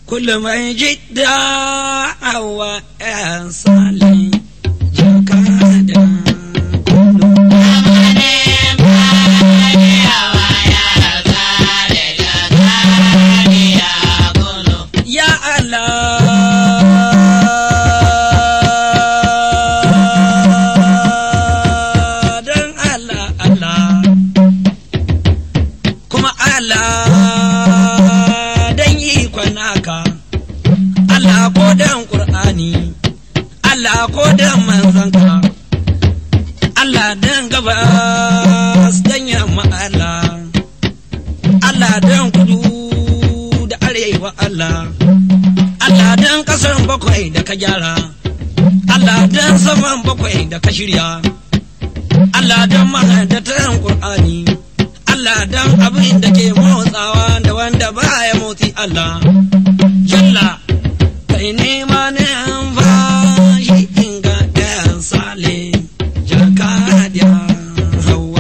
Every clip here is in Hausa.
kullum mai jidda hawa ‘yan sali jaka da kullum. Ya Allah don Allah Allah kuma Allah don ikon naka Allah ko don Ƙur'ani Allah ko don manzanka Allah don gabas don yamma Allah Allah don kudu da arewa Allah Allah don ƙasar bakwai da ka gyara Allah don saman bakwai da ka shirya Allah don mahadatan Ƙur'ani Allah don abin da ke motsawa da wanda baya motsi Allah Jalla kai nema ne an ba shi inga ɗayan sale jakadiya hawa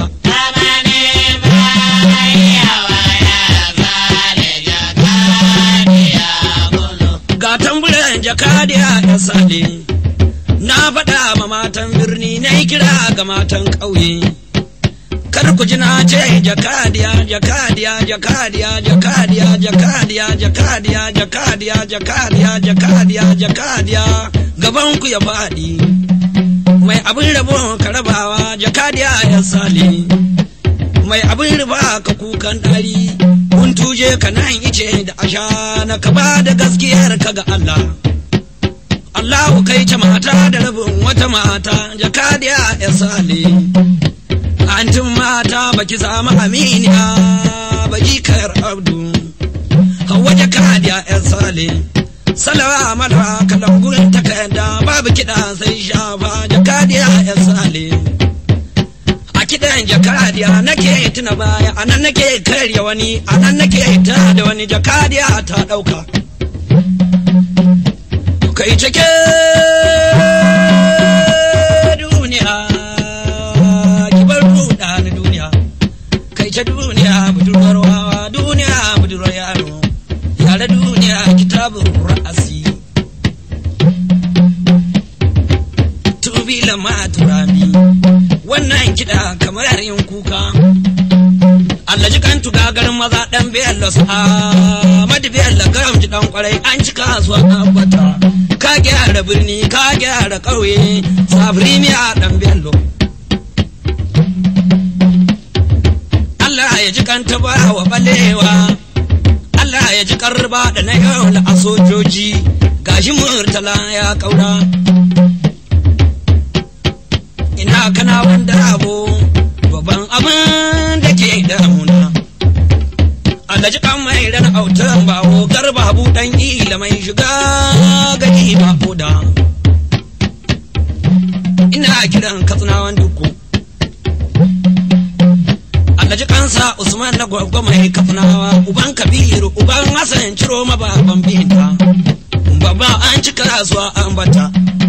ga tamburan jakadiya ya sale na faɗa ma matan birni na yi kira ga matan ƙauye kar ku ji na ce jakadiya jakadiya jakadiya jakadiya jakadiya jakadiya jakadiya jakadiya jakadiya jakadiya gaban ku ya faɗi mai abin rabo ka rabawa jakadiya ya sale mai abin riba ka kukan ɗari kun tuje ka nan ice da asha na ka ba da gaskiyar ka ga Allah Allahu kai ce mata da rabin wata mata jakadiya ya sale Antin mata baki samu aminiya baki kayar abdu hawa jakadiya yan sale salawa mala kalangun takarda babu kiɗa sai shafa jakadiya yan sale a kiɗan jakadiya nake tuna baya a nan nake karya wani a nan nake ta da wani jakadiya ta ɗauka kai cike duniya kibar ruɗa na duniya kai ta duniya budurwar wawa duniya budurwar yaro yare duniya kitabun ra'asi tubila ma turami wannan kiɗa kamar yin kuka Allah ji kan tuga garin maza ɗan bello sa madu bello garam ji ɗan kwarai an ci kasuwa abata ka gyara birni ka gyara ƙauye sabri miya ɗan bello Allah ya ji kan taba wa balewa Allah ya ji karba da na yau a sojoji gashi murtala ya kaura ina kana wanda abu babban abin da ke damuna Allah ji kan mai ran autan bawo garba buɗan ila mai shiga gani ba koda ina kiran katsinawan duku Allah ji kansa Usman na gwagwa mai kafnawa uban Kabiru uban Hassan ciro ma baban binta baba an cika kasuwa an bata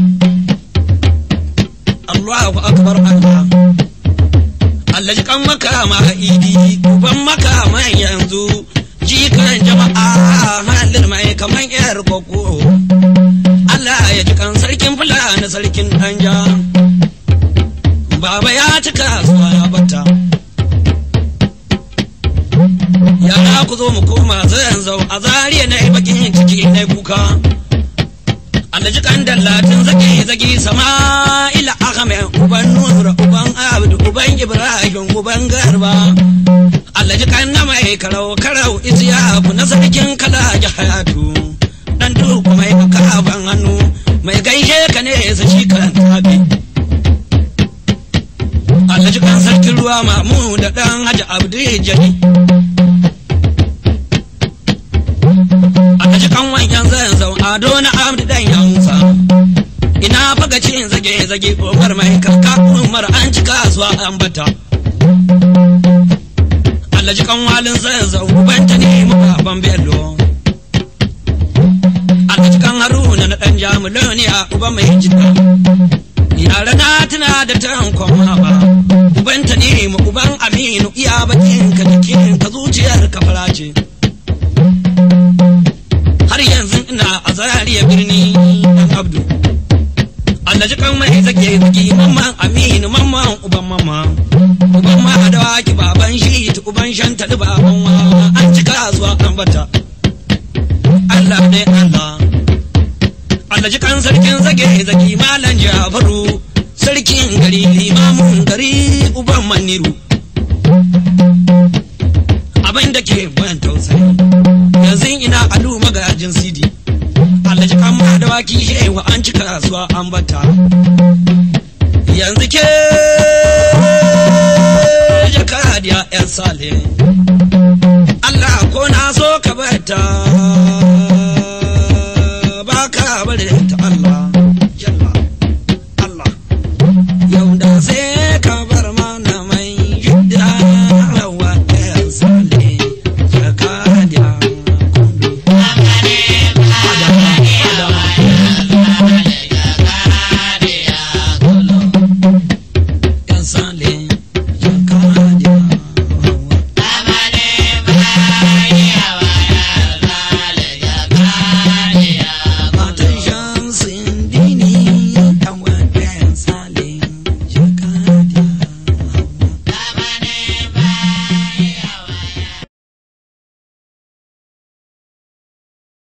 Allahu akbar Allah Allah ji kan makama idi uban makama yanzu jikan jama'a halin mai kaman yar koko Allah ya ji kan sarkin fulani sarkin danja baba ya cika kasuwa ya bata yara ku zo mu koma zan zau a zariya na yi bakin ciki na kuka alhaji kan dallatin zage zage sama'ila ahmed uban nura uban abdu uban ibrahim uban garba alhaji kan na mai karau karau isiyaku na sarkin kala hayatu dan duku mai makaban hannu mai gaishe ka ne sa shi kan tabi alhaji kan sarkin ruwa mamu da dan haji abdu jani Alhaji kan wanyan zan zau ado na amdi dan yansa. Ina faga cin zage zage kokar mai kaka umar an ci kasuwa an bata. Alhaji kan walin zan zau banta ne muka ban bello. Alhaji kan haruna na dan jamulo ne a uban mai jika. Yara na tuna da tankon ba. Ubanta ne mu uban aminu iya bakin ka jikin ka zuciyar ka fara ce. har yanzu zariya birni dan abdu Allah ji kan mai zage zage mamman aminu mamman uban mama uban ma da waki baban shi ta uban shan ta baban wa an cika zuwa an bata Allah dai Allah Allah ji kan sarkin zage zage malam Jafaru sarkin gari limamin gari uban maniru abin da ke ban tausayi yanzu ina alu magajin sidi alhaji amma da waki shewa an cika kasuwa an bata yanzu ke jakadiya yan sale Allah ko na so ka bata